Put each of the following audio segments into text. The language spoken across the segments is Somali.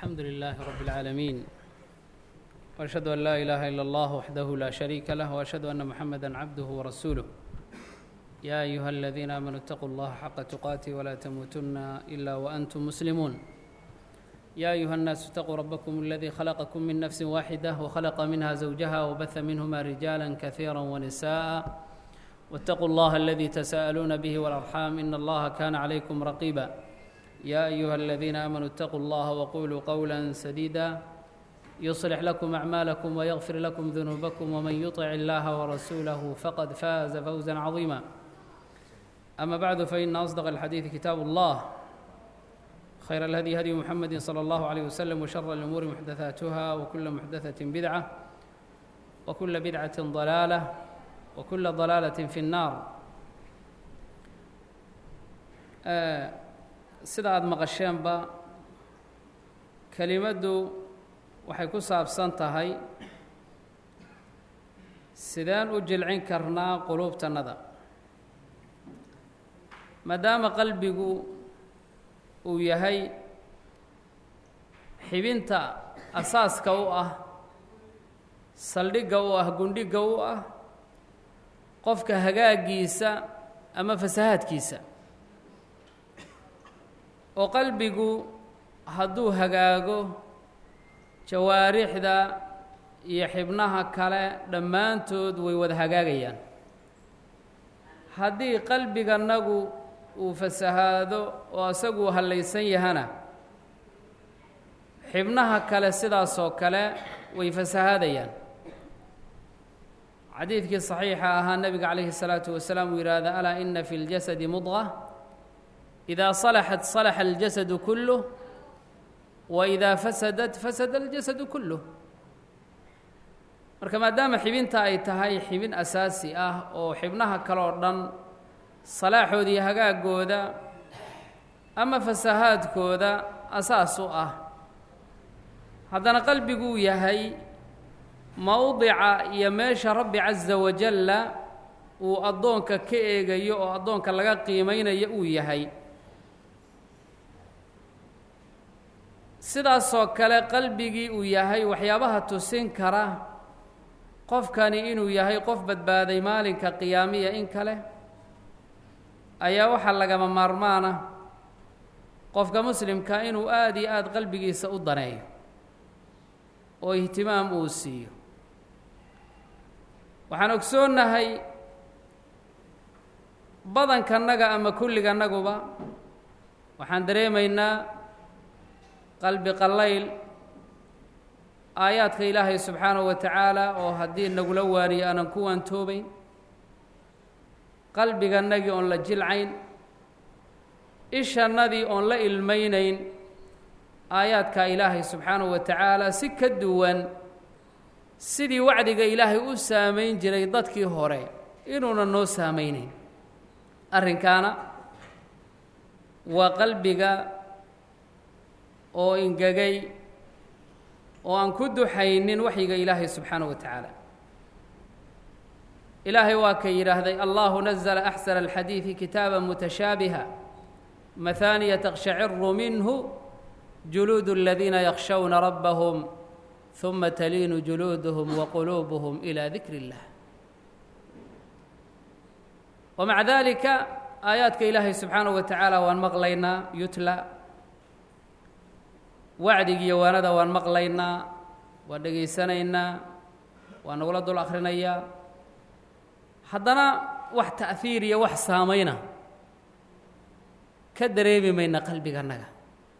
الحمد لله رب العالمين وأشهد أن لا إله إلا الله وحده لا شريك له وأشهد أن محمدا عبده ورسوله يا أيها الذين آمنوا اتقوا الله حق تقاته ولا تموتن إلا وأنتم مسلمون يا أيها الناس اتقوا ربكم الذي خلقكم من نفس واحدة وخلق منها زوجها وبث منهما رجالا كثيرا ونساء واتقوا الله الذي تساءلون به والأرحام إن الله كان عليكم رقيبا يا أيها الذين آمنوا اتقوا الله وقولوا قولا سديدا يصلح لكم أعمالكم ويغفر لكم ذنوبكم ومن يطع الله ورسوله فقد فاز فوزا عظيما أما بعد فإن أصدق الحديث كتاب الله خير الهدي هدي محمد صلى الله عليه وسلم وشر الأمور محدثاتها وكل محدثة بدعة وكل بدعة ضلالة وكل ضلالة في النار آه sida aada maqasheenba kelimaddu waxay ku saabsan tahay sideen u jilcin karnaa quluubtannada maadaama qalbigu uu yahay xibinta asaaska u ah saldhigga u ah gundhigga u ah qofka hagaaggiisa ama fasahaadkiisa oo qalbigu hadduu hagaago jawaarixda iyo xibnaha kale dhammaantood way wada hagaagayaan haddii qalbigannagu uu fasahaado oo asaguu hallaysan yahana xibnaha kale sidaasoo kale way fasahaadayaan xadiidkii saxiixa ahaa nebiga calayhi الsalaatu wasalaam uu yidhaahda alaa ina fi اljasadi mudqa إذا صلحت صلح الجسد كله وإذا فسدت فسد الجسد كله marka maadaama xibinta ay tahay xibin asaasi ah oo xibnaha kale oo dhan salaaxooda iyo hagaagooda ama fasahaadkooda asaas u ah haddana qalbiguu yahay mowdica iyo meesha rabbi casa wajalla uu addoonka ka eegayo oo addoonka laga qiimaynayo uu yahay sidaasoo kale qalbigii uu yahay waxyaabaha tusin kara qofkani inuu yahay qof badbaaday maalinka qiyaamiya in kale ayaa waxaa lagama maarmaana qofka muslimka inuu aada iyo aada qalbigiisa u daneeyo oo ihtimaam uu siiyo waxaan ogsoonnahay badankannaga ama kulligannaguba waxaan dareemaynaa qalbi qallayl aayaadka ilaahay subxaanahu wa tacaala oo haddii nagula waaniyo aanan ku waantoobayn qalbigannagii oon la jilcayn ishannadii oon la ilmaynayn aayaadka ilaahay subxaanahu wa tacaala si ka duwan sidii wacdiga ilaahay u saamayn jiray dadkii hore inuuna noo saamaynayn arrinkaana waa qalbiga oo ingegay oo aan ku duxaynin waxyiga ilaahay subxaanaه wa tacaala ilaahay waa ka yidhaahday allahu nazla axsana alxadiidi kitaaba mutashaabiha mahaaniya taqshaciru minhu juluud اladiina yakshawna rabbahum ثuma taliinu juluuduhum waquluubuhum ilى dikri اllah wmaca dalika aayaadka ilaahay subxaanaه wa tacaala waan maqlaynaa yutla wacdigiiyo waanada waan maqlaynaa waan dhegaysanaynaa waan nagula dul akhrinayaa haddana wax ta'hiir iyo wax saamayna ka dareemi mayna qalbigannaga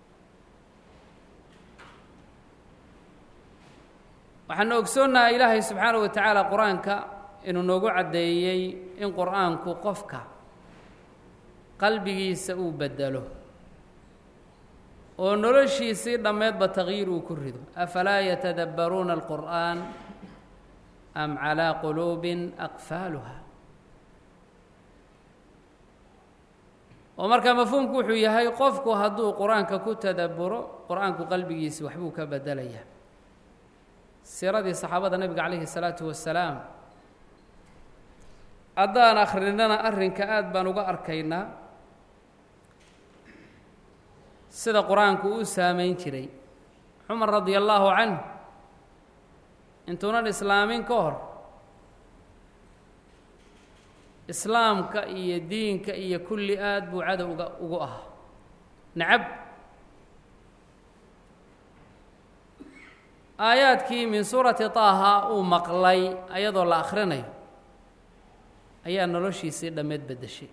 waxaanu ogsoonnaha ilaahay subxaanaه wa tacaala qur-aanka inuu noogu caddeeyey in qur-aanku qofka qalbigiisa uu bedelo oo noloshiisii dhammeedba takyiir uu ku rido afalaa yatadabbaruuna alqur'aan am calaa quluubin aqfaaluha oo marka mafhuumku wuxuu yahay qofku hadduu qur-aanka ku tadabburo qur-aanku qalbigiisi waxbuu ka bedelayaa siiradii saxaabada nebiga calayhi الsalaatu wasalaam haddaan akhrinana arrinka aad baan uga arkaynaa sida qur-aanku u saamayn jiray cumar radia allaahu canh intuunan islaamin ka hor islaamka iyo diinka iyo kulli aad buu cadowga ugu ahaa nacab aayaadkii min suurati taaha uu maqlay ayadoo la akhrinayo ayaa noloshiisii dhammeed beddeshay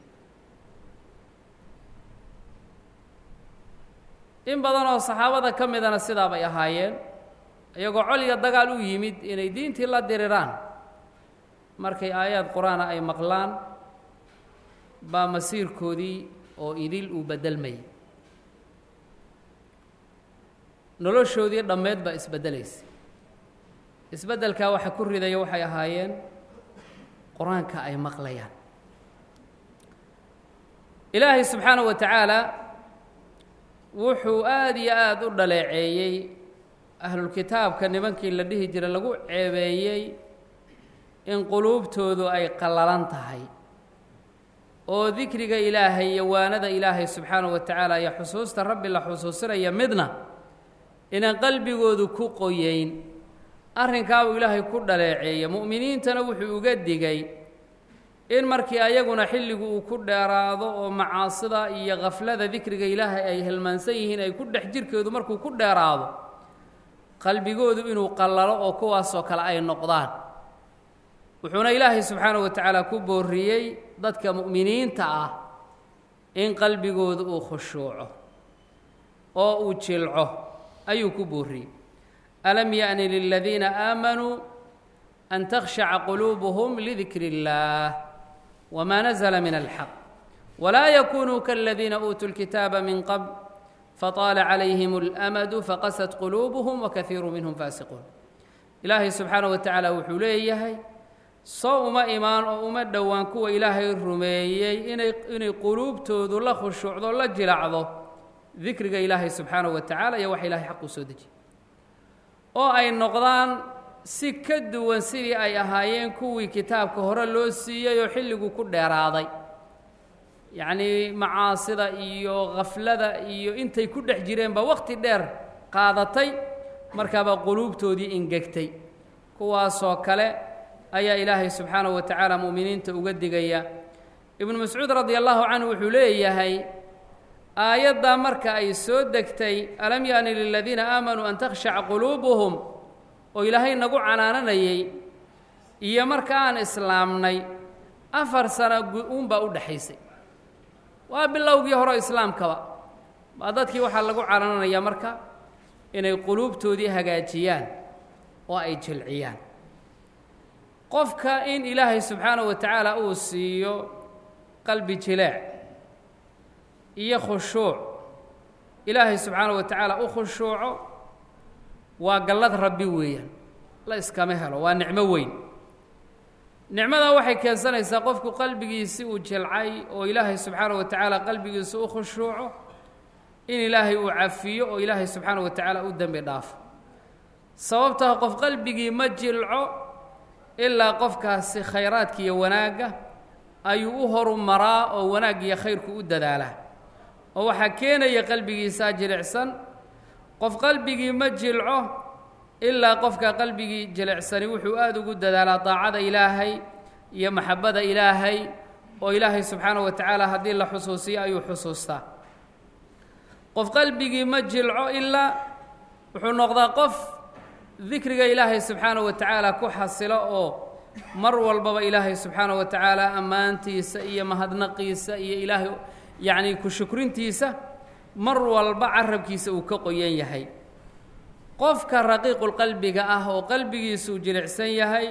in badan oo saxaabada ka midana sidaa bay ahaayeen iyagoo col iyo dagaal u yimid inay diintii la diriraan markay aayaad qur-aana ay maqlaan baa masiirkoodii oo idil uu beddelmayay noloshoodii dhammeed baa isbeddelaysa isbeddelkaa waxa ku ridaya waxay ahaayeen qur-aanka ay maqlayaan ilaahay subxaanahu wa tacaala wuxuu aada iyo aada u dhaleeceeyey ahlulkitaabka nimankii la dhihi jiray lagu ceebeeyey in quluubtoodu ay qallalan tahay oo dikriga ilaahay iyo waanada ilaahay subxaanahu wa tacaala iyo xusuusta rabbi la xusuusinaya midna inaan qalbigoodu ku qoyeyn arrinkaabuu ilaahay ku dhaleeceeya mu'miniintana wuxuu uga digay in markii ayaguna xilligu uu ku dheeraado oo macaasida iyo khaflada dikriga ilaahay ay hilmaansan yihiin ay ku dhex jirkeedu markuu ku dheeraado qalbigoodu inuu qallalo oo kuwaasoo kale ay noqdaan wuxuuna ilaahay subxaanahu wa tacaala ku booriyey dadka mu'miniinta ah in qalbigoodu uu khushuuco oo uu jilco ayuu ku booriyey alam yaأni liladiina aamanuu an takhshaca quluubuhum lidikri اllaah wma nazla min alxaq wlaa yakunuu kaladiina uutuu اlkitaaba min qabl faطaala calayhim اlamadu faqasat quluubuhum wakaiiru minhum faasiquun ilaahay subxaanaه wa tacaala wuxuu leeyahay soo uma imaan oo uma dhowaan kuwa ilaahay rumeeyey inay inay quluubtoodu la khushuucdo la jilacdo dikriga ilaahay subxaanaه wa tacaala iyo waxa ilahay xaq uu soo dejiyey oo ay noqdaan si ka duwan sidii ay ahaayeen kuwii kitaabka hore loo siiyey oo xilligu ku dheeraaday yacnii macaasida iyo khaflada iyo intay ku dhex jireenba wakhti dheer qaadatay markaabaa quluubtoodii ingegtay kuwaasoo kale ayaa ilaahay subxaanahu wa tacaala mu'miniinta uga digaya ibnu mascuud radi allahu canhu wuxuu leeyahay aayaddaa marka ay soo degtay alam yaani liladiina aamanuu an takhshaca quluubuhum oo ilaahay nagu canaananayey iyo marka aan islaamnay afar sano uunbaa u dhexaysay waa bilowgii hore islaamkaba baa dadkii waxaa lagu canaananayaa marka inay quluubtoodii hagaajiyaan oo ay jilciyaan qofka in ilaahay subxaanahu wa tacaala uu siiyo qalbi jileec iyo khushuuc ilaahay subxaanahu wa tacaala u khushuuco waa gallad rabbi weeyaan la iskama helo waa nicmo weyn nicmadaa waxay keensanaysaa qofku qalbigiisi uu jilcay oo ilaahay subxaanahu wa tacaala qalbigiisa u khushuuco in ilaahay uu cafiyo oo ilaahay subxaanahu wa tacaala u dembi dhaafo sababtaa qof qalbigii ma jilco ilaa qofkaasi khayraadka iyo wanaagga ayuu u horu maraa oo wanaaggiiyo khayrku u dadaalaa oo waxaa keenaya qalbigiisaa jilicsan qof qalbigii ma jilco ilaa qofka qalbigii jilicsani wuxuu aada ugu dadaalaa daacada ilaahay iyo maxabbada ilaahay oo ilaahay subxaanahu wa tacaala haddii la xusuusiyo ayuu xusuustaa qof qalbigii ma jilco ilaa wuxuu noqdaa qof dikriga ilaahay subxaanahu wa tacaala ku xasilo oo mar walbaba ilaahay subxaanahu wa tacaala ammaantiisa iyo mahadnaqiisa iyo ilaahay yacnii ku shukrintiisa mar walba carabkiisa uu ka qoyan yahay qofka raqiiqulqalbiga ah oo qalbigiisuu jilicsan yahay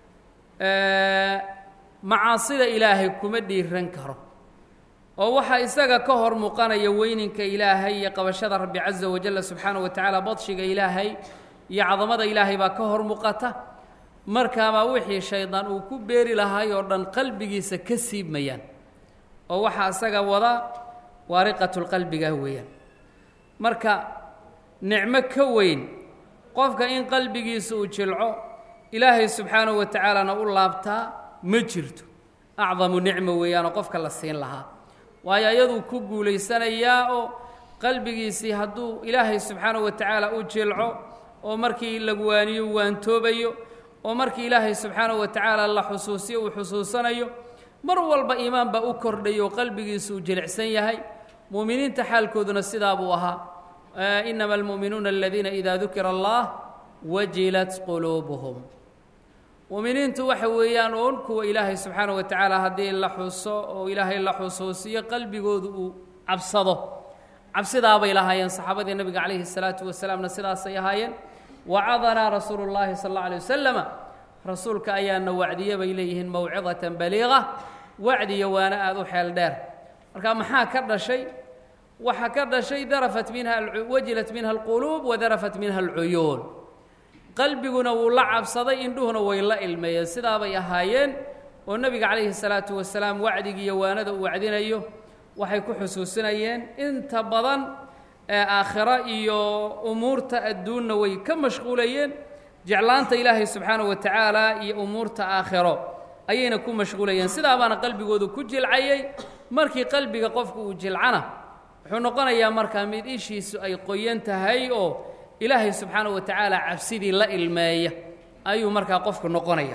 macaasida ilaahay kuma dhiiran karo oo waxaa isaga ka hor muuqanaya weyninka ilaahay iyo qabashada rabbi casa wajalla subxaanahu wa tacaala badshiga ilaahay iyo cadamada ilaahay baa ka hor muuqata markaabaa wixii shaydaan uu ku beeri lahaay oo dhan qalbigiisa ka siibmayaan oo waxaa isaga wada waariqatulqalbiga weeyaan marka nicmo ka weyn qofka in qalbigiisa uu jilco ilaahay subxaanahu wa tacaalana u laabtaa ma jirto acdamu nicmo weeyaanoo qofka la siin lahaa waayo ayaduu ku guulaysanayaa oo qalbigiisii hadduu ilaahay subxaanahu wa tacaala u jilco oo markii lagu waaniyo waantoobayo oo markii ilaahay subxaanahu wa tacaala la xusuusiyo uu xusuusanayo mar walba iimaan baa u kordhayo oo qalbigiisu uu jilicsan yahay mu'miniinta xaalkooduna sidaa buu ahaa inama almu'minuuna aladiina idaa dukira allah wajilat quluubuhum mu'miniintu waxa weeyaan uun kuwa ilaahay subxaanahu wa tacaala haddii la xuso oo ilaahay la xusuusiyo qalbigoodu uu cabsado cabsidaabay lahaayeen saxaabadii nebiga calayhi salaatu wasalaamna sidaasay ahaayeen wacadanaa rasuulu llaahi sal alla alay wasalama rasuulka ayaana wacdiye bay leeyihiin mawcidatan baliiqa wacdiyo waana aada u xeel dheer marka maxaa ka dhashay waxaa ka dhashay darafat minha wajilat minha alquluub wadarafat minha alcuyuun qalbiguna wuu la cabsaday indhuhuna way la ilmeeyeen sidaabay ahaayeen oo nebiga calayhi salaatu wasalaam wacdigiiyo waanada uu wacdinayo waxay ku xusuusinayeen inta badan ee aakhiro iyo umuurta adduunna way ka mashquulayeen jeclaanta ilaahay subxaanahu wa tacaala iyo umuurta aakhiro ayayna ku mashquulayeen sidaabaana qalbigoodu ku jilcayay markii qalbiga qofku uu jilcana wuxuu noqonayaa markaa mid ishiisu ay qoyan tahay oo ilaahay subxaanahu wa tacaala cabsidii la ilmeeya ayuu markaa qofku noqonaya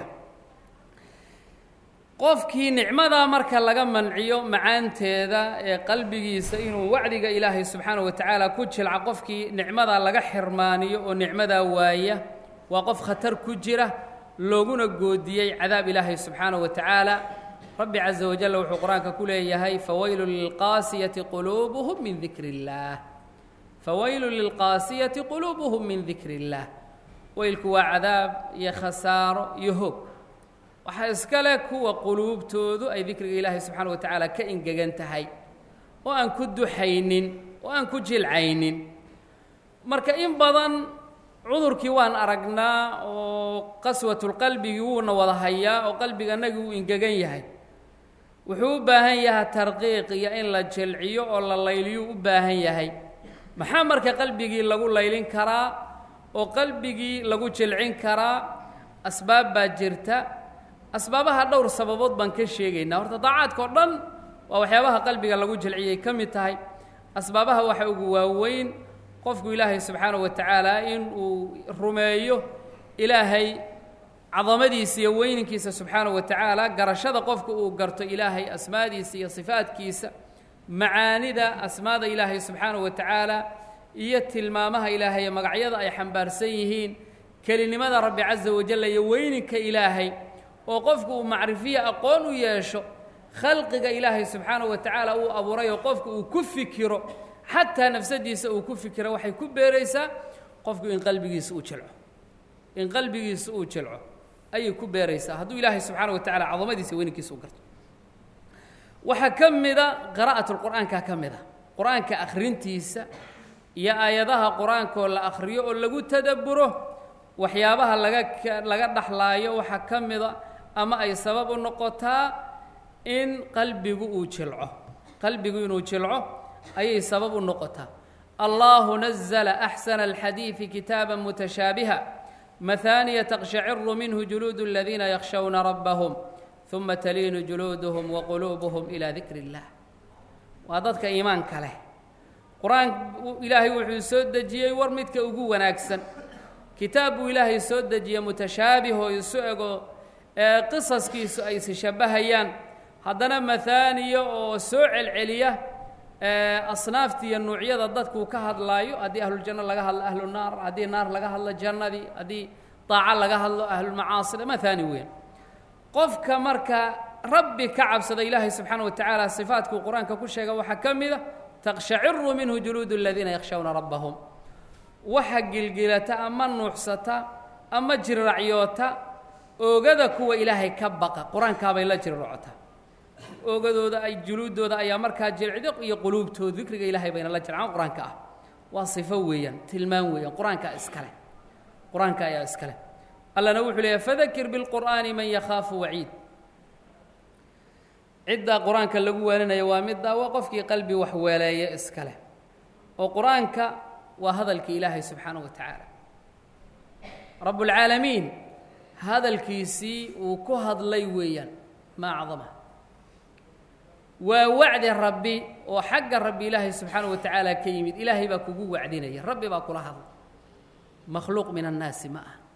qofkii nicmadaa marka laga manciyo macaanteeda ee qalbigiisa inuu wacdiga ilaahay subxaanahu wa tacaala ku jilca qofkii nicmadaa laga xirmaaniyo oo nicmadaa waaya waa qof khatar ku jira looguna goodiyey cadaab ilaahay subxaanahu wa tacaala rabbi caza wajalla wuxuu qur-aanka ku leeyahay fawaylun lilqaasiyati quluubuhum min dikri illaah fawaylun lilqaasiyati quluubuhum min dikri illaah weylku waa cadaab iyo khasaaro iyo hoog waxaa iska leh kuwa quluubtoodu ay dikriga ilaahay subxaana wa tacaala ka ingegan tahay oo aan ku duxaynin oo aan ku jilcaynin marka in badan cudurkii waan aragnaa oo qaswatulqalbigii wuuna wada hayaa oo qalbiganagii uu ingegan yahay wuxuu u baahan yahay tarqiiq iyo in la jilciyo oo la layliyuu u baahan yahay maxaa marka qalbigii lagu laylin karaa oo qalbigii lagu jilcin karaa asbaab baa jirta asbaabaha dhowr sababood baan ka sheegaynaa horta daacaadka o dhan waa waxyaabaha qalbiga lagu jilciyay ka mid tahay asbaabaha waxa ugu waaweyn qofku ilaahay subxaanahu wa tacaala in uu rumeeyo ilaahay cadamadiisa iyo weyninkiisa subxaanahu wa tacaala garashada qofka uu garto ilaahay asmaadiisa iyo sifaadkiisa macaanida asmaada ilaahay subxaanahu wa tacaala iyo tilmaamaha ilaahay magacyada ay xambaarsan yihiin kelinimada rabbi casa wajalla iyo weyninka ilaahay oo qofku uu macrifiya aqoon u yeesho khalqiga ilaahay subxaanahu wa tacaala uu abuuray oo qofku uu ku fikiro xataa nafsadiisa uu ku fikiro waxay ku beeraysaa qofku in qalbigiisa uu jilco in qalbigiisa uu jilco ayay ku beeraysaa hadduu ilaahay subxaana wa tacala cadamadiisa weyninkiisa u garto waxaa ka mida qiraa'atulqur'aanka ka mid a qur-aanka akhrintiisa iyo aayadaha qur-aankoo la akhriyo oo lagu tadabburo waxyaabaha laga laga dhaxlaayo waxaa ka mida ama ay sabab u noqotaa in qalbigu uu jilco qalbigu inuu jilco ayay sabab u noqotaa allahu nazla axsana alxadiidi kitaaba mutashaabiha mahaaniya taqshaciru minhu juluudu aladiina yakshawna rabbahum uma taliinu juluuduhum waquluubuhum ilaa dikri اllah waa dadka iimaanka leh qur-aan ilaahay wuxuu soo dejiyey war midka ugu wanaagsan kitaab buu ilaahay soo dejiyey mutashaabihoo isu ego ee qisaskiisu ay is shabbahayaan haddana mahaaniya oo soo celceliya asnaafta iyo nuucyada dadkuu ka hadlaayo haddii ahluljanno laga hadlo ahlu naar haddii naar laga hadlo jannadii haddii daaco laga hadlo ahlulmacaasida mahaani weyn qofka marka rabbi ka cabsada ilaahay subxaana wa tacaala sifaadkuu qur-aanka ku sheega waxaa ka mida taqshaciru minhu juluudu aladiina yakhshawna rabbahum waxa gilgilata ama nuuxsata ama jirracyoota oogada kuwa ilaahay ka baqa qur-aankaabay la jirracotaa oogadooda ay juluuddooda ayaa markaa jircdo iyo quluubtooda dikriga ilaahay bayna la jircaan qur-aanka ah waa sifo weeyaan tilmaan weeyaan qur-aankaa iskale qur-aanka ayaa iskale allana wuxuu leeyahy fadakir bilqur'aani man yakhaafu waciid ciddaa qur-aanka lagu waaninaya waa middaa waa qofkii qalbi wax weeleeya iskale oo qur-aanka waa hadalkii ilaahay subxaanaه wa tacaala rabb اlcaalamiin hadalkiisii uu ku hadlay weeyaan ma acdama waa wacdi rabbi oo xagga rabbi ilaahay subxaanahu wa tacaala ka yimid ilaahay baa kugu wacdinaya rabbi baa kula hadla makhluuq min annaasi ma aha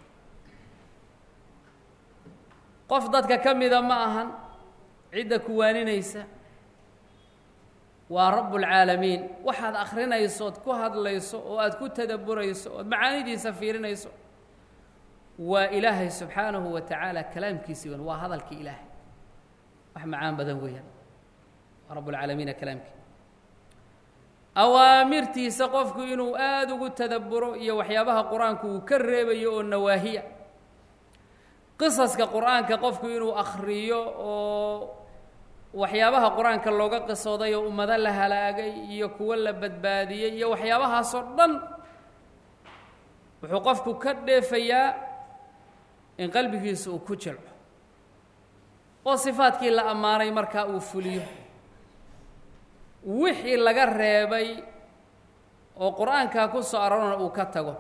qof dadka ka mida ma ahan cidda ku waaninaysa waa rabbulcaalamiin waxaad akhrinayso ood ku hadlayso oo aad ku tadabburayso ood macaanidiisa fiirinayso waa ilaahay subxaanahu wa tacaala kalaamkiisi weyn waa hadalkii ilaahay wax macaan badan weeyaan waa rabbulcaalamiina kalaamkii awaamirtiisa qofku inuu aada ugu tadabburo iyo waxyaabaha qur-aanku uu ka reebayo oo nawaahiya qisaska qur-aanka qofku inuu akhriyo oo waxyaabaha qur-aanka looga qisooday oo ummado la halaagay iyo kuwo la badbaadiyey iyo waxyaabahaasoo dhan wuxuu qofku ka dheefayaa in qalbigiisa uu ku jilco oo sifaadkii la ammaanay markaa uu fuliyo wixii laga reebay oo qur-aankaa ku soo arorana uu ka tago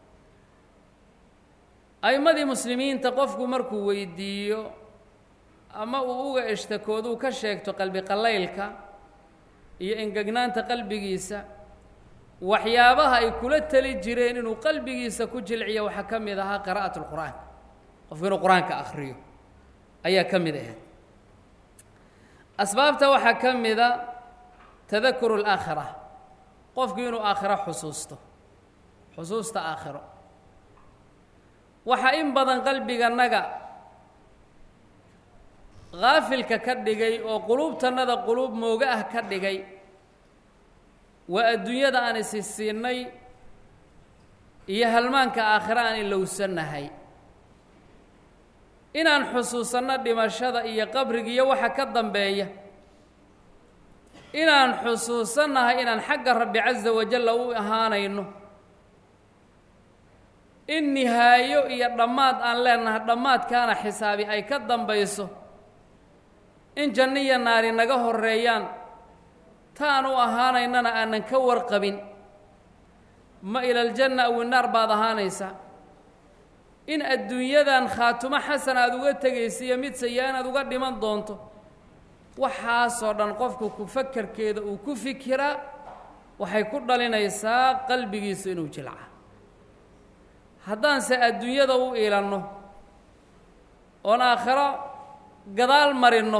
a'immadii muslimiinta qofku markuu weydiiyo ama uu uga ishtakooduu ka sheegto qalbi qallaylka iyo engegnaanta qalbigiisa waxyaabaha ay kula tali jireen inuu qalbigiisa ku jilciyo waxaa ka mid ahaa qiraa'at lqur'aan qofku inuu qur-aanka akhriyo ayaa ka mid ahayd asbaabta waxaa ka mida tadakuru alaakhira qofku inuu aakhiro xusuusto xusuusta aakhiro waxaa in badan qalbiganaga haafilka ka dhigay oo quluubtannada quluub mooga ah ka dhigay waa adduunyada aan isi siinay iyo halmaanka aakhiro aan ilowsannahay inaan xusuusanno dhimashada iyo qabriga iyo waxa ka dambeeya inaan xusuusannahay inaan xagga rabbi casa wajalla u ahaanayno in nihaayo iyo dhammaad aan leenahay dhammaadkaana xisaabi ay ka dambayso in janno iyo naari naga horreeyaan taan u ahaanaynana aanan ka warqabin ma ilaljanna aw inaar baad ahaanaysaa in adduunyadan khaatumo xasan aada uga tegaysa iyo mid saya inaad uga dhiman doonto waxaasoo dhan qofku ku fakarkeeda uu ku fikiraa waxay ku dhalinaysaa qalbigiisu inuu jilca haddaanse adduunyada u iilanno oon aakhiro gadaal marinno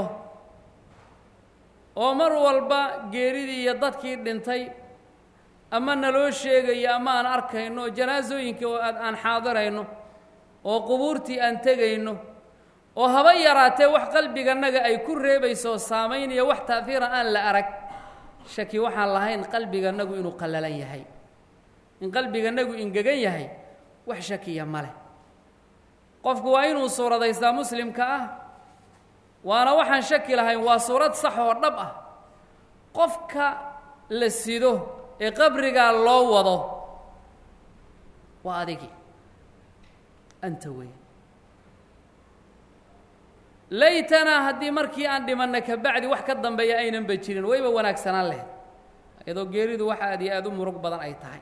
oo mar walba geeridii iyo dadkii dhintay ama naloo sheegayo ama aan arkayno janaasooyinkii oo aad aan xaadirayno oo qubuurtii aan tegayno oo haba yaraatee wax qalbiganaga ay ku reebayso oo saamaynaya wax taahiira aan la arag shaki waxaan lahayn qalbiganagu inuu qallalan yahay in qalbiganagu ingegan yahay wax shakiya ma leh qofku waa inuu suuradaystaa muslimka ah waana waxaan shaki lahayn waa suurad sax oo dhab ah qofka la sido ee qabrigaa loo wado waa adigi anta wey laytanaa haddii markii aan dhimanna ka bacdi wax ka dambeeya aynanba jirin wayba wanaagsanaan lahayd iyadoo geeridu wax aad iyo aada u murug badan ay tahay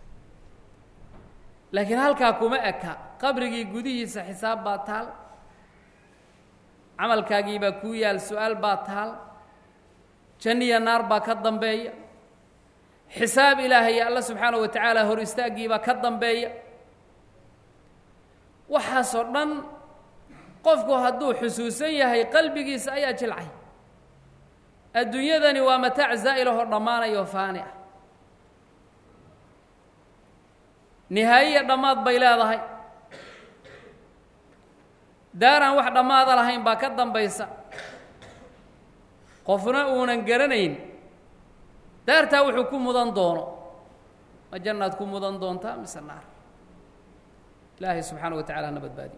laakiin halkaa kuma eka qabrigii gudihiisa xisaab baa taal camalkaagii baa kuu yaal su-aal baa taal janniya naar baa ka dambeeya xisaab ilaahay alla subxaana wa tacaala hor istaaggii baa ka dambeeya waxaasoo dhan qofku hadduu xusuusan yahay qalbigiisa ayaa jilcay adduunyadani waa mataac zaa'ilahoo dhammaanayoo faani ah nihaayiya dhammaad bay leedahay daaraan wax dhammaada lahayn baa ka dambaysa qofna uunan garanayn daartaa wuxuu ku mudan doono ma jannaad ku mudan doontaa mise naar ilaahay subxaana wa tacala hana badbaadiyo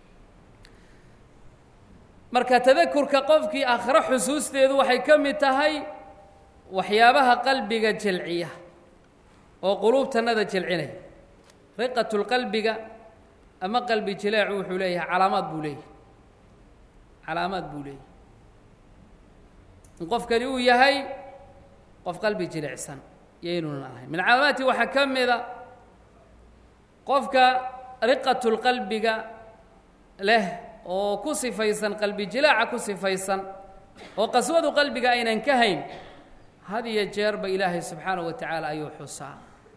marka tadakurka qofkii aakhiro xusuusteedu waxay ka mid tahay waxyaabaha qalbiga jelciya oo quluubtannada jelcinaya riqatulqalbiga ama qalbi jileecu wuxuu leeyahay calaamaad buu leeyahay calaamaad buu leeyahay in qofkani uu yahay qof qalbi jilicsan yaynunan ahayn min calaamaati waxaa ka mida qofka riqatulqalbiga leh oo ku sifaysan qalbi jilaaca ku sifaysan oo qaswadu qalbiga aynan ka hayn had iyo jeerba ilaahay subxaanaه wa tacaala ayuu xusaa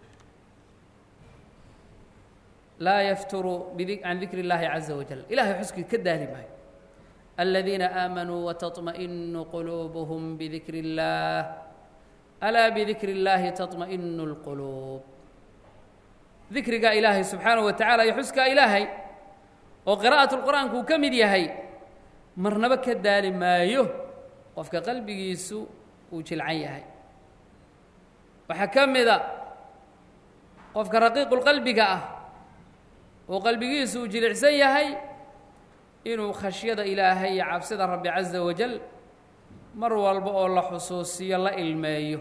laa yafturu can dikri اllahi caza wajal ilahay xuskii ka daali maayo aladiina aamanuu wataطma'inu quluubuhum bidikri اllah alaa bidikri اllahi taطma'inu اlquluub dikriga ilaahay subxaanaه wa tacala iyo xuskaa ilaahay oo qiraa'at اlqur'aanku uu ka mid yahay marnaba ka daali maayo qofka qalbigiisu uu jilcan yahay waxaa ka mida qofka raqiiqulqalbiga ah oo qalbigiisu uu jilicsan yahay inuu khashyada ilaahay iyo cabsida rabbi caza wajal mar walba oo la xusuusiyo la ilmeeyo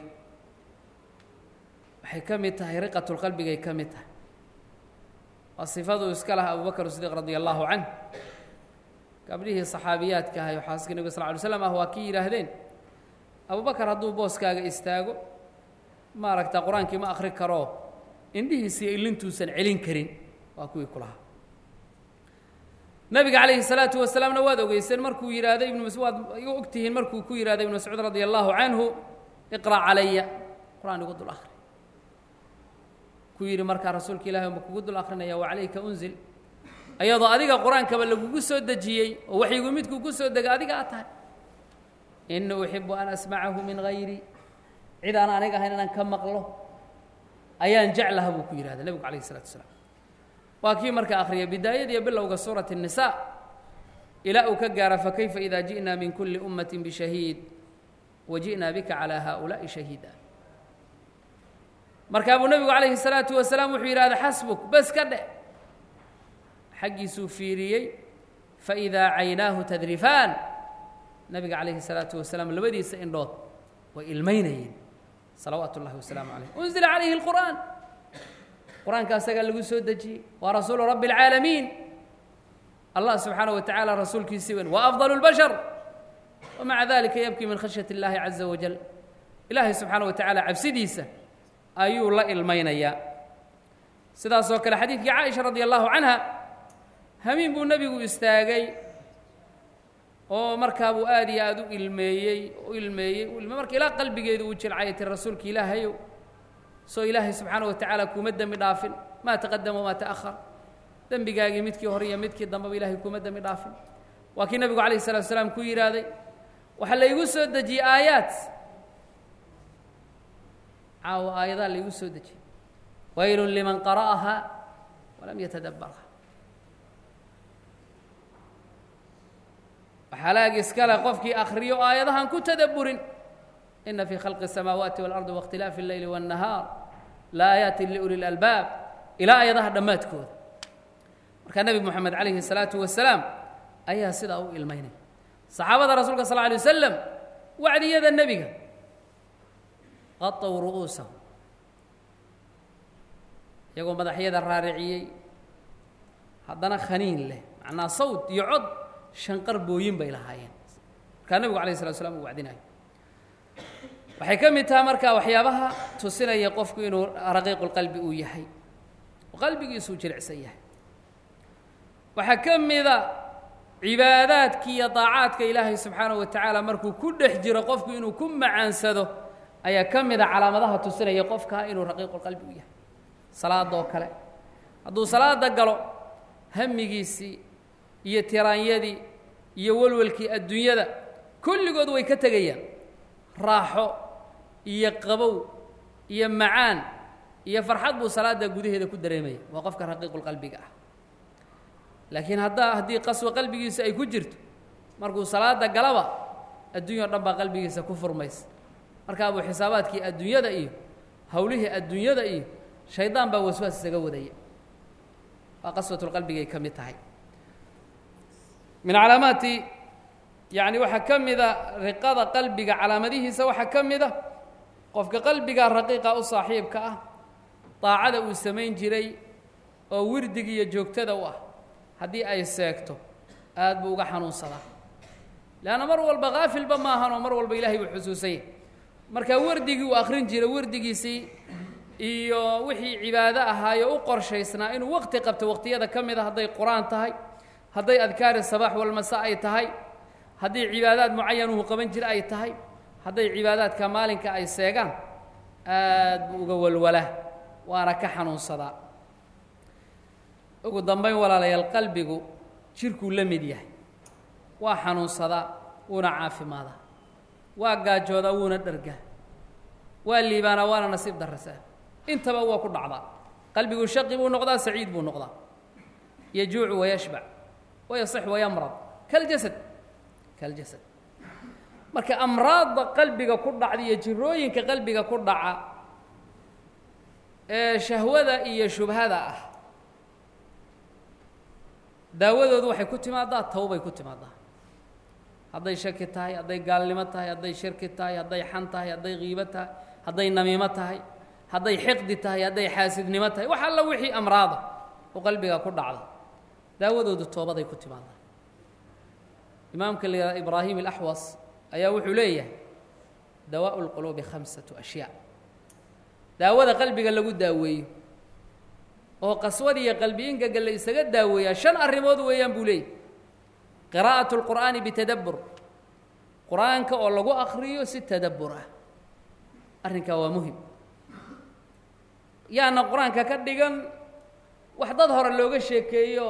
waxay ka mid tahay riqatulqalbigay ka mid tahay waa sifaduu iska laha abubakr sidiiq radia allahu canh gabdhihii saxaabiyaadka ahay oo xaaska nebiga sal ly slam ah waa kii yidhaahdeen abubakar hadduu booskaaga istaago maaragta qur-aankii ma akhri karoo indhihiisiyo ilintuusan celin karin waa kuwii ku lahaa nabiga calayhi salaatu wasalaamna waad ogeyseen markuu yidhaahday ibnu mas waad og tihiin markuu ku yidhahday ibnu mascuud radia allahu canhu iqra' calaya qur-aan igu dul akhri ku yidhi markaa rasuulka ilahi ma kugu dul akrinaya wa calayka unzil ayadoo adiga qur-aankaba lagugu soo dejiyey oo waxyigu midkuu ku soo dega adiga aad tahay ini uxibu an asmacahu min hayri cid aan aniga ahayn inaan ka maqlo ayaan jeclaha buu ku yidhahda nebigu calayh isalatu wasalaam waa kii marka akhriya bidaayadiiyo bilowga suurati الnisa ilaa uu ka gaara fakayfa ida ji'na min kuli ummati bishahiid wa ji'na bika calى haؤulaaءi shahiida markaa buu nebigu calayhi الsalaatu wasalaam wuxuu yidhahda xasbuk bes ka dhe xaggiisuu fiiriyey faidaa caynaahu tadrifaan nabiga calayhi الsalaatu wasalaam labadiisa indhood way ilmaynayeen salawaatu اllahi wasalaamu calayh unzila calayhi اlqur'aan qur-aanka asagaa lagu soo dejiyey waa rasuulu rabbi اlcaalamiin allah subxaanaه wa tacaala rasuulkiisii weyn wa afضal اlbashar wamaca dalika yabkii min khashyaة اllahi caza wajal ilaahay subxaanaه wa tacaala cabsidiisa ayuu la ilmaynayaa sidaasoo kale xadiidkii caaisha radi allahu canha hamiin buu nebigu istaagay oo markaa buu aad iyo aad u ilmeeyey u ilmeeyey u ilmeey marka ilaa qalbigeedu uu jilcay ti rasuulka ilaahayow soo ilaahay subxaana wa tacaala kuuma dembi dhaafin maa taqadama wamaa ta'ahar dembigaagii midkii hore iyo midkii dambeba ilahay kuuma dembi dhaafin waa kii nebigu calayh salatu salaam ku yidhaahday waxaa laygu soo dejiyey aayaad caawa aayadaha laygu soo dejiyey waylun liman qara'aha walam yatadabbarha waxalaag iskale qofkii akhriyo aayadahan ku tadabburin ina fii khalqi الsamaawaati wاlardi waاkhtilaafi اlleyli wالnahaar laaayaati liuli اlalbaab ilaa aayadaha dhammaadkooda markaa nebi moxamed calayhi الsalaatu wasalaam ayaa sidaa u ilmaynaya saxaabada rasuulka sal lla alay wasalam wacdiyada nebiga qatow ru'uusahum iyagoo madaxyada raariciyey haddana khaniin leh macnaa sawd iyo cod shanqar booyin bay lahaayeen markaa nebigu alayh salatu slam uu wacdinayo waxay ka mid taha markaa waxyaabaha tusinaya qofku inuu raqiiqulqalbi uu yahay oo qalbigiisuu jilicsan yahay waxaa ka mida cibaadaadki iyo daacaadka ilaahay subxaanaه wa tacaala markuu ku dhex jiro qofku inuu ku macaansado ayaa ka mida calaamadaha tusinaya qofka inuu raqiiqulqalbi u yahay salaadoo kale hadduu salaada galo hamigiisii iyo tiraanyadii iyo welwelkii adduunyada kulligood way ka tegayaan raaxo iyo qabow iyo macaan iyo farxad buu salaada gudaheeda ku dareemaya waa qofka raqiiqulqalbiga ah laakiin haddaa haddii qaswa qalbigiisa ay ku jirto markuu salaada galaba adduunya o dhan baa qalbigiisa ku furmaysa markaabuu xisaabaadkii adduunyada iyo howlihii adduunyada iyo shaydaan baa waswaas isaga wadaya waa qaswatulqalbigay ka mid tahay min calaamaati yacni waxaa ka mida riqada qalbiga calaamadihiisa waxaa ka mid a qofka qalbiga raqiiqa u saaxiibka ah daacada uu samayn jiray oo wirdig iyo joogtada u ah haddii ay seegto aad buu uga xanuunsadaa leanna mar walba kaafilba maahanoo mar walba ilaahay buu xusuusanya markaa wardigii uu akhrin jiray wardigiisii iyo wixii cibaado ahaayo u qorshaysnaa inuu waqti qabto waqtiyada ka mid a hadday qur-aan tahay hadday adkaari sabaax walmasa ay tahay haddii cibaadaad mucayanuhu qaban jira ay tahay hadday cibaadaadka maalinka ay seegaan aad buu uga walwalaa waana ka xanuunsadaa ugu dambayn walaalayaal qalbigu jirkuu la mid yahay waa xanuunsadaa wuuna caafimaadaa waa gaajoodaa wuuna dhargaa waa liibaanaa waana nasiib darasaa intaba waa ku dhacdaa qalbigu shaqi buu noqdaa saciid buu noqdaa yajuucu wayashbac wayasix wayamrad kaljasad kaljasad marka amraadda qalbiga ku dhacda iyo jirooyinka qalbiga ku dhaca ee shahwada iyo shubhada ah daawadoodu waxay ku timaadaa tawbay ku timaadaa hadday shaki tahay hadday gaalnimo tahay hadday shirki tahay hadday xan tahay hadday kiibo tahay hadday namiimo tahay hadday xiqdi tahay hadday xaasidnimo tahay wax alla wixii amraada oo qalbiga ku dhacda daawadoodu toobaday ku timaadaa imaamka la yihahda ibraahim alaxwas ayaa wuxuu leeyahay dawaa'u lquluubi khamsatu ashyaa daawada qalbiga lagu daaweeyo oo qaswad iyo qalbi ingaga la isaga daaweeyaa shan arrimood weeyaan buu leeyahy qiraa'atu lqur'aani bitadabbur qur-aanka oo lagu akriyo si tadabbur ah arrinkaa waa muhim yaana qur-aanka ka dhigan wax dad hore looga sheekeeyo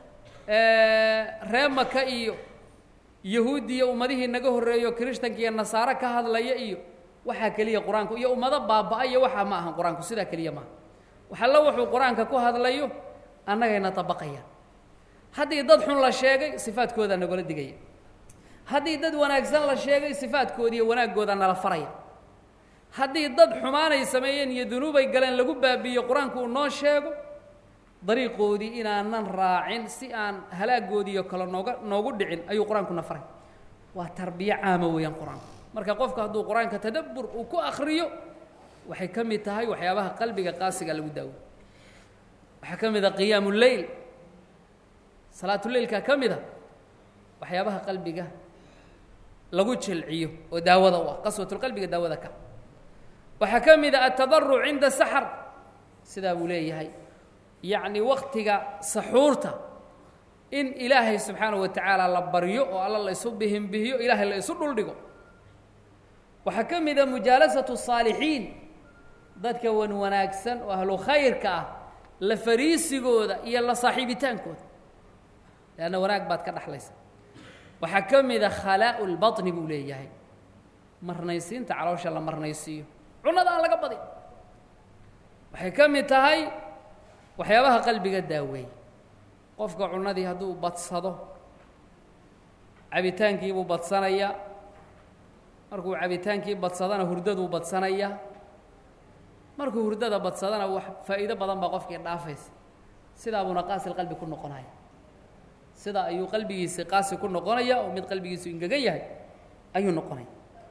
ree maka iyo yahuudi iyo ummadihii naga horreeyo kirishtanka iyo nasaare ka hadlaya iyo waxaa keliya qur-aanku iyo ummado baaba-a iyo waxaa ma ahan qur-aanku sidaa keliya maaha waxallo wuxuu qur-aanka ku hadlayo annagayna dabaqayaan haddii dad xun la sheegay sifaadkoodaa nagala digaya haddii dad wanaagsan la sheegay sifaadkoodiiyo wanaaggooda nala faraya haddii dad xumaanay sameeyeen iyo dunuubay galeen lagu baabiiyo qur-aanku uu noo sheego dariiqoodii inaanan raacin si aan halaagoodiiyo kale nooga noogu dhicin ayuu qur-aanku na faray waa tarbiyo caama weeyaan qur-aanku marka qofka hadduu qur-aanka tadabbur uu ku akriyo waxay ka mid tahay waxyaabaha qalbiga qaasiga lagu daawo waxaa ka mid a qiyaamu leyl salaatuleylkaa ka mid a waxyaabaha qalbiga lagu jilciyo oo daawada u ah qaswatulqalbiga daawada ka waxaa ka mid a atadaruc cinda saxar sidaa buu leeyahay yacni waktiga saxuurta in ilaahay subxaanaه wa tacaala la baryo oo alla la isu bihinbihiyo ilaahay la isu dhuldhigo waxaa ka mid a mujaalasatu الصaalixiin dadka wan wanaagsan oo ahlu khayrka ah la fariisigooda iyo la saaxiibitaankooda leanna wanaag baad ka dhexlaysa waxaa ka mid a khalaa'u lbaطni buu leeyahay marnaysiinta caloosha la marnaysiiyo cunada aan laga badin waxay ka mid tahay waxyaabaha qalbiga daaweey qofka cunadii hadduu badsado cabitaankiibuu badsanayaa markuu cabitaankii badsadana hurdaduu badsanayaa markuu hurdada badsadana wax faa'iido badan baa qofkii dhaafaysa sidaa buuna qaasil qalbi ku noqonaya sidaa ayuu qalbigiisi qaasi ku noqonaya oo mid qalbigiisu ingegan yahay ayuu noqonaya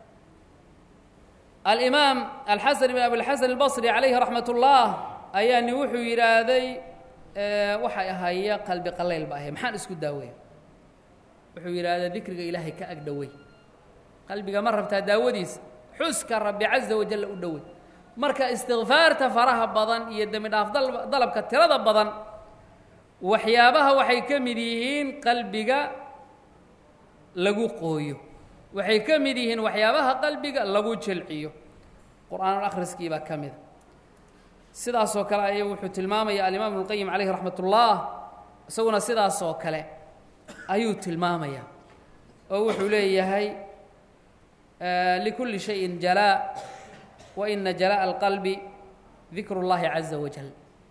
alimaam alxasan ibn abilxasan albasri calayhi raxmat ullah ayaani wuxuu yidhaahday waxay ahaya qalbi qalayl ba ahay maxaan isku daaweya wuxuu yidhaahdaa dikriga ilaahay ka ag dhowey qalbiga ma rabtaa daawadiisa xuska rabbi caza wajalla u dhowey marka istikfaarta faraha badan iyo dembi dhaaf dalabka tirada badan waxyaabaha waxay ka mid yihiin qalbiga lagu qooyo waxay ka mid yihiin waxyaabaha qalbiga lagu jelciyo qur'aanul akhriskii baa ka mida sidaasoo kale aya wuxuu tilmaamaya alimaam ibnuqayim calayhi raxmat ullah isaguna sidaasoo kale ayuu tilmaamaya oo wuxuu leeyahay likulli shayin jalaa wa ina jalaaءa alqalbi dikru اllahi caza wajal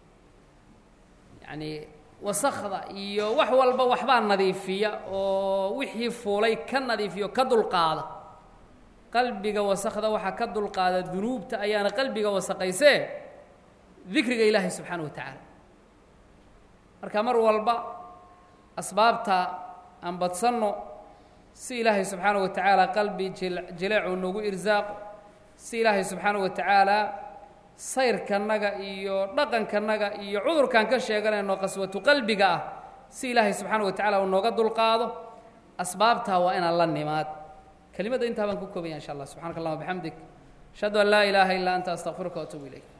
yacni wasakda iyo wax walba waxbaa nadiifiya oo wixii fuulay ka nadiifiyo ka dulqaada qalbiga wasakda waxaa ka dulqaada dunuubta ayaana qalbiga wasaqaysee dikriga ilaahay subxaana wa tacaala marka mar walba asbaabta aan badsanno si ilaahay subxaana wa tacaala qalbi jileecu noogu irsaaqo si ilaahay subxaana wa tacaala sayrkanaga iyo dhaqankanaga iyo cudurkan ka sheeganayno qaswatu qalbiga ah si ilaahay subxaana wa tacala uu nooga dulqaado asbaabtaa waa inaan la nimaad kelimadda intaa baan ku koobaya insha allah subxanaka allahuma bixamdik ashhadu an laa ilaaha illaa anta astaqfiruka waatuubu ilayk